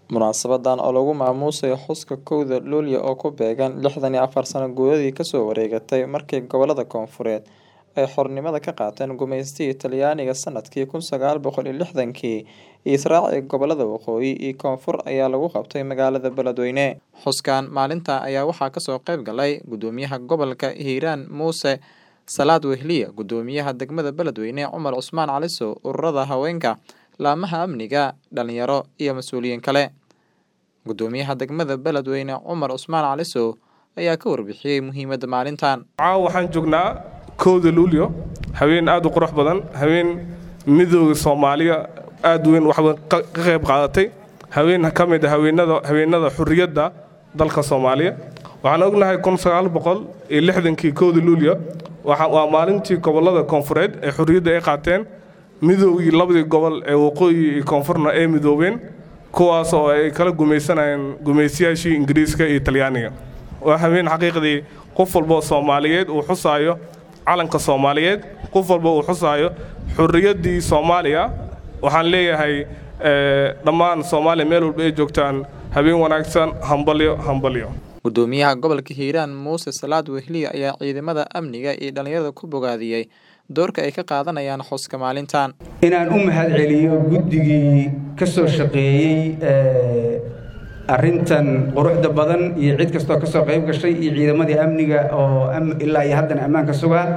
Munaasabadan oo lagu maamuusayo xuska kowda Luulyo oo ku beegan lixdan iyo afar sano guuradii kasoo wareegatay markii gobolada Koonfureed ay xornimada ka qaateen gumeystihii Talyaaniga sanadkii kun sagaal boqol iyo lixdankii, Israaci gobolada Waqooyi iyo Koonfur ayaa lagu qabtay magaalada Beledweyne. Xuskan maalinta ayaa waxaa kasoo qayb galay Gudoomiyaha Gobolka Hiiraan Muuse Salaad Wehliye, Gudoomiyaha Degmada Beledweyne Cumar Cusmaan Calisow, ururada haweenka, laamaha amniga, dhalinyaro iyo mas'uuliyiin kale. Gudoomiyaha Degmada Beledweyne Cumar Cusmaan Calisow ayaa ka warbixiyay muhiimada maalintan. caawa waxaan joognaa kowda luulyo haween aad u qurux badan haween midooda soomaaliya aad weyn waxba ka ka qayb qaadatay haween ka mid ah haweenada haweenada xurriyadda dalka soomaaliya waxaan ognahay kun sagaal boqol iyo lixdankii kowda luulyo waxa waa maalintii gobolada koonfureed ee xurriyadda ay qaateen midoogii labadii gobol ee waqooyi iyo koonfurna ay midoobeen kuwaas oo ay kala gumaysanayeen gumaystayaashii ingiriiska iyo talyaaniga waa haween xaqiiqdii qof walba soomaaliyeed uu xusaayo calanka soomaaliyeed qof walba uu xusaayo xurriyaddii soomaaliya waxaan leeyahay eh, dhammaan soomaaliya meel walba ay joogtaan habeen wanaagsan hambalyo hambalyo Gudoomiyaha Gobolka Hiiraan Muuse Salaad Wehliye ayaa ciidamada amniga iyo dhalinyarada ku bogaadiyay doorka ay ka qaadanayaan xuska maalintan. inaan u mahadceliyo guddigii ka soo shaqeeyey eh, arrintan quruxda badan iyo cid kastoo ka soo qayb gashay iyo ciidamadii amniga oo am- ilaa iyo haddana ammaanka sugaa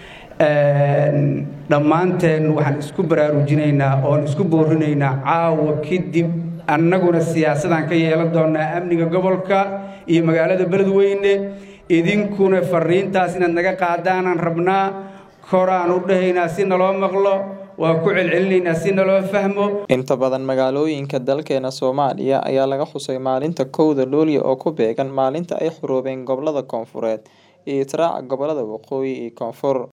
Een, dhammaanteen waxaan isku baraarujinaynaa oon isku boorinaynaa caawa kadib annaguna siyaasadaan ka yeelan doonaa amniga gobolka iyo magaalada beledweyne idinkuna fariintaas inaad naga qaadaanaan rabnaa koraan u dhahaynaa si naloo maqlo waa ku celcelinaynaa si naloo fahmo Inta badan magaalooyinka dalkeena Soomaaliya ayaa laga xusay maalinta kowda Luulyo oo ku beegan maalinta ay xoroobeen gobolada Koonfureed iyo Israaca gobolada Waqooyi iyo Koonfur.